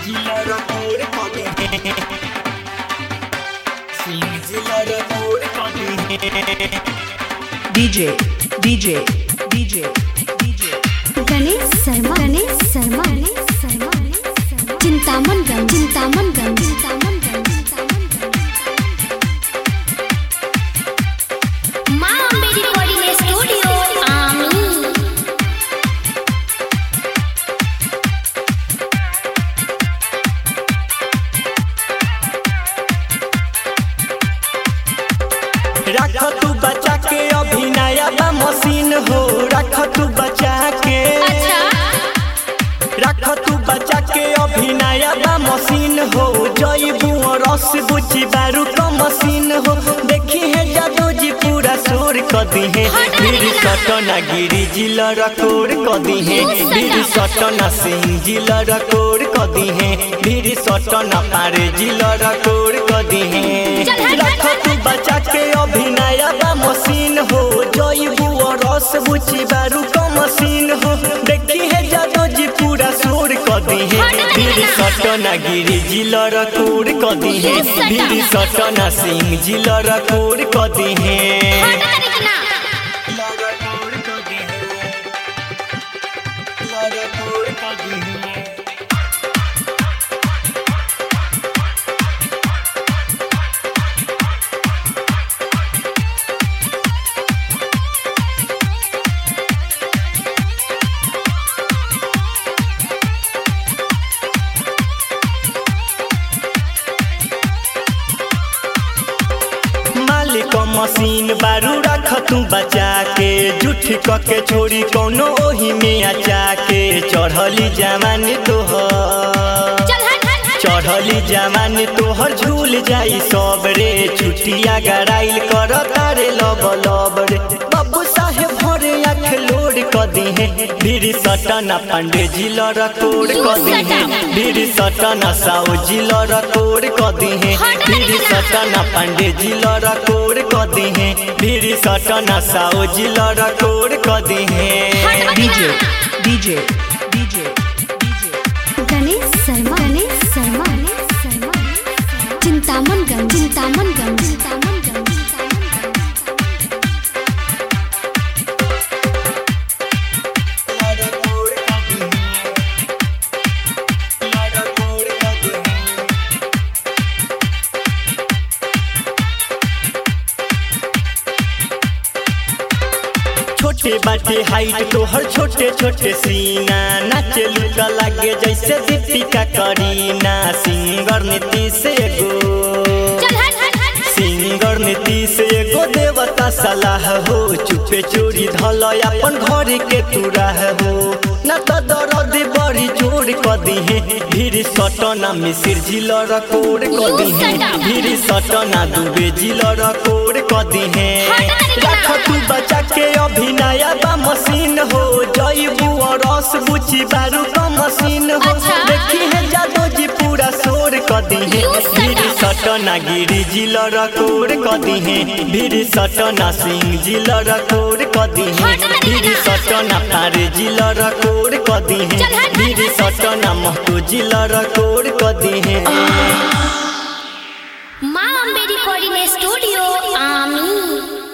जिला रकोर कदी सिंह जिला रकोर कदी DJ, DJ, DJ, DJ. Ganesh Sharma Ganesh Sharma Ganesh Sharma Chintaman गंज चिंतामन गंज चिंतामन गंज चिंतामन गंज माँ अम्बे रिकॉर्डिंग स्टूडियो आमी रख तू बचा के अभी नया बा मशीन हो रख तू बचा के अच्छा रख तू बचा के अभी नया बा मशीन हो जईबू रस बुची बारू का मशीन हो देखी है जादू जी पूरा शोर कदी है फिर सटना गिरी जिला रकोर कदी है फिर सटना सिंह जिला रकोर कदी है फिर सटना पारे जिला रकोर कदी है रख तू बचा के अभी नया बा मशीन हो जईबू रस बुची बारू का मशीन हो देखी है जादू जी पूरा शोर कदी है फिर सटना गिरी जिला रकोर कदी है फिर सटना सिंह जिला रकोर कदी है लगाकोर कदी है लगाकोर कदी है मालिक मशीन बारू रख तू बचा के जुठ क के छोड़ी कौनो ओही में आचा के चढ़ली जवानी तोहर चढ़ली जवानी तोहर झूल जाई सब रे छुटिया गराइल कर तारे लब लब रे बाबू साहेब भरे आँख लोड क दी है भीड़ सटना पांडे जिला रकोड़ क दी है भीड़ सटना साउ जिला रकोड़ क दी है भीड़ सटना पांडे जिला रकोड़ क दी है भीड़ सटना साउ जिला रकोड़ क दी है DJ, DJ, DJ, DJ. Ganesh Sharma Ganesh Sharma Ganesh Sharma Chintaman गंज चिंतामन गंज चिंतामन गंज चिंतामन गंज छोटे बाटे हाइट तोहर छोटे छोटे सीना नाचे लुका लागे जैसे दीपिका करीना सिंगर नीतीश एगो सिंगर नीतीश एगो देवता सलाह हो चुपे चोरी धल अपन घर के तुराह हो न तो दर्द बड़ी जोर क दी है भीड़ सटना मिसिर जिल रकोड़ क दी है भीड़ सटना दुबे जिल रकोड़ क दी है रख तू बचा के अभी नया बा मशीन हो जईबू रस बुची बारू का मशीन हो अच्छा। देखी है जादू जी पूरा शोर क दी है भीड़ सटना गिरी जिल रकोड़ क दी है भीड़ सटना सिंह जिल रकोड़ क दी है भीड़ सटना पारे जिल रकोड़ क दी है भीड़ सटना महतो जिल रकोड़ क दी है माँ अम्बे रिकॉर्डिंग स्टूडियो आमी